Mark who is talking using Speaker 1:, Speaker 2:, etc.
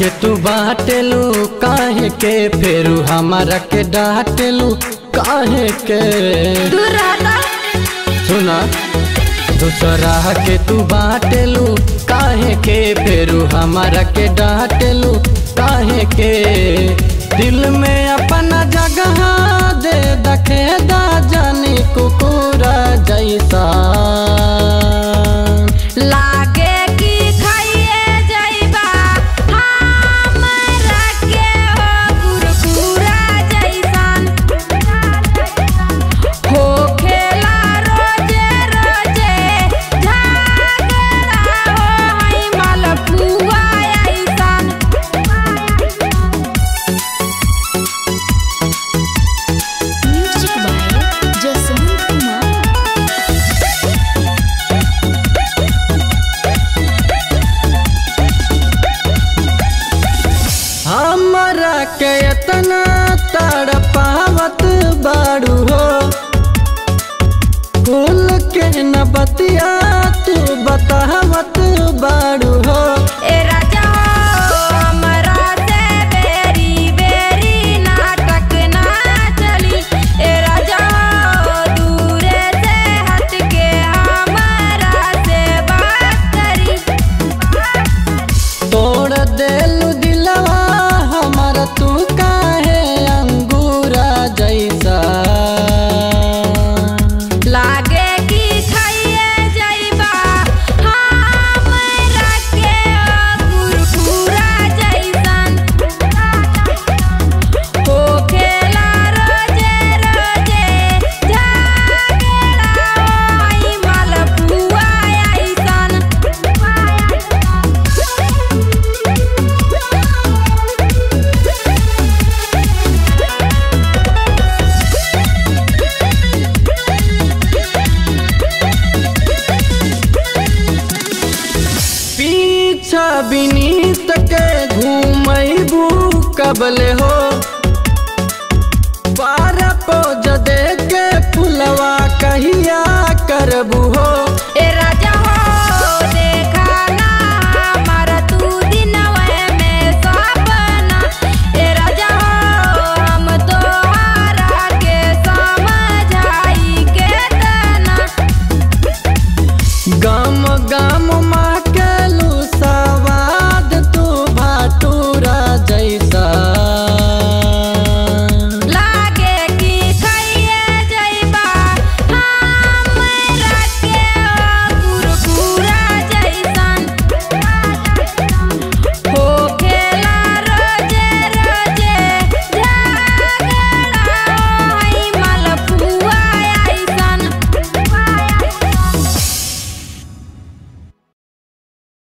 Speaker 1: के तू बाटेलू काहे के फेरू हमारा के डांटेलू काहे के
Speaker 2: दूर रहता
Speaker 1: सुना दूसरा के तू बाटेलू काहे के फेरू हमारा के डांटेलू काहे के दिल में अपना जगह दे दखे दा जानी कुकुरा जैसा
Speaker 2: लागे कि खाइए जाइबा हमरा के हो गुरगुरा जैसन हो खेला रोजे रोजे झगड़ा हो हई मलपुआ ऐसन
Speaker 3: Music by Jasmine Kumar.
Speaker 1: हमरा के इतना तड़पावत बाड़ू हो कुल के न बतिया तू बतावत बाड़ू हो
Speaker 2: ए राजा हो हमरा से बेरी बेरी नाटक ना चली ए राजा हो दूरे से हट के हमरा से बात करी
Speaker 1: तोड़ देलू दिलवा हमारा तू काहे अंगूरा जैसा
Speaker 2: लागे कि खाइए जाइबा हमरा के गुरगुरा जैसन हो खेला रोजे रोजे झगड़ा होई मलपुआ ऐसन
Speaker 1: पीछा बिनीत के घूमबू कबले हो पारा पोज दे के फुलवा कहिया करबू हो